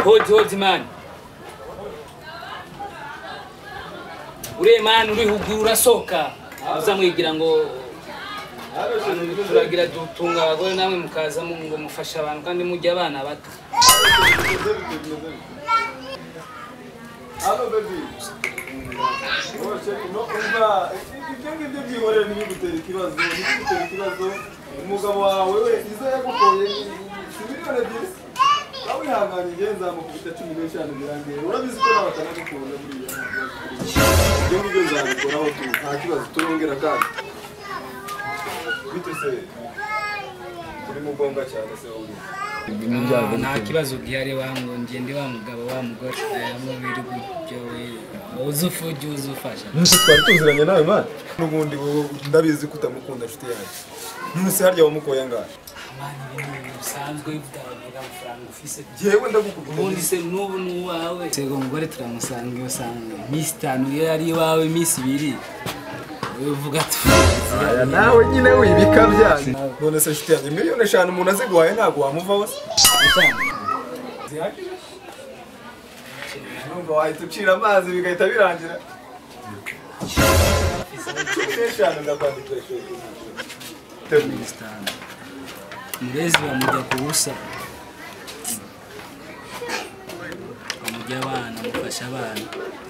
كود towards man uriya mani urihugura urasohoka uzamwigira ngo hano turagira dutunga abagore namwe mukaza mu- ngo mufashe abantu kandi mujya abana bato Hano baby. Wowe no umva ibyo ngibyo byihorera ntibigutera ikibazo ntibigutera ikibazo umugabo wawe we izo yagukoye si miliyoni ebyiri nawe ihangane njyewe nzamukubita cumi n'eshanu birangiye urabizi ko nawe atanagukunda buriya ibyo ngibyo nzabikoraho tu nta kibazo turongera kandi bite se turi mu ngombwa cyane se wowe Ah, nta kibazo gihari wa ngo ngende wa mugabo wa mugore hamwe birirwa ibyo we uzi ufu ujye uza ufasha Nkuko twari tuziranye nawe mani n'ubundi wowe ndabizi ko utamukunda nshuti yanjye ntusi harya wamukoye angahe amana ibi ni ibintu bisanzwe bitabaga amafaranga ufise yewe ndagukunda ubundi se n'ubu ni uwawe sego umugore turamusanga iyo usanga iminsi itanu iyo ari iwawe iminsi ibiri wowe uvuga tuzi aya nawe nyine wibika byanyu none se nshuti yanjye miliyoni eshanu umuntu aziguhaye ntabwo wamuva wose zihagije numva wahita ucira amazi bigahita birangira cumi n'eshanu ndakwandikira ishuri teguye murezi bamujya ku busa bamujya abana mufasha abana